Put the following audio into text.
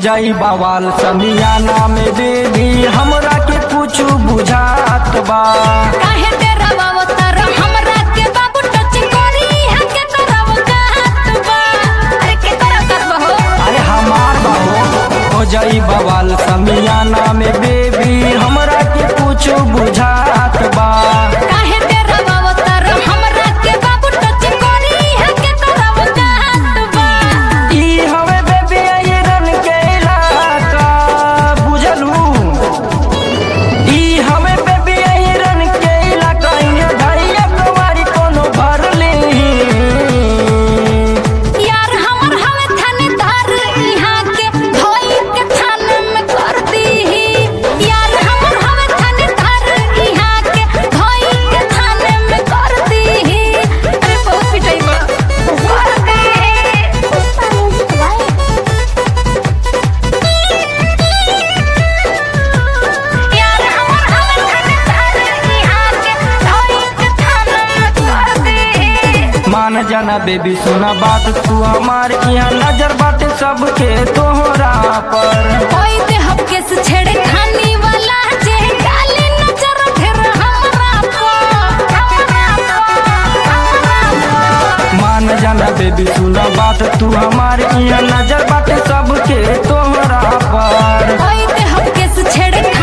जाई बवाल समियाना में बेबी हमरा के कुछ बुझात बा काहे तेरा बाबू तारा हमरा के बाबू टच करी है के करब कहत बा अरे के करब करब हो अरे हमार बाबू हो जाई बवाल समियाना में बेबी हमरा के कुछ बुझात बा काहे तेरा बाबू तारा हमरा के बाबू टच करी है के करब कहत बा ई हवे बेबी आयरन के इलाका बुझलू ई हवे बेबी आयरन के इलाका ये भैया कुमारी कोनो भरली यार हमर हवे थानेदार इहाँ के धोई के थाने में कर दीही यार हमर हवे थानेदार इहाँ के धोई के थाने में कर दीही अरे बहुत पिटाई बा कर दीही यार हमर हवे थानेदार इहाँ के धोई के थाने में कर दीही मान जाना बेबी सुना बात तू हमार यहाँ नजर बाटे सबके तोहरा पर ओई ते हबके से छेड़े खानी वाला जे काली नजर फिर हमरा को हमरा को हमरा को मान जाना बेबी सुना बात तू हमार यहाँ नजर बाटे सबके तोहरा पर ओई ते हबके से छेड़े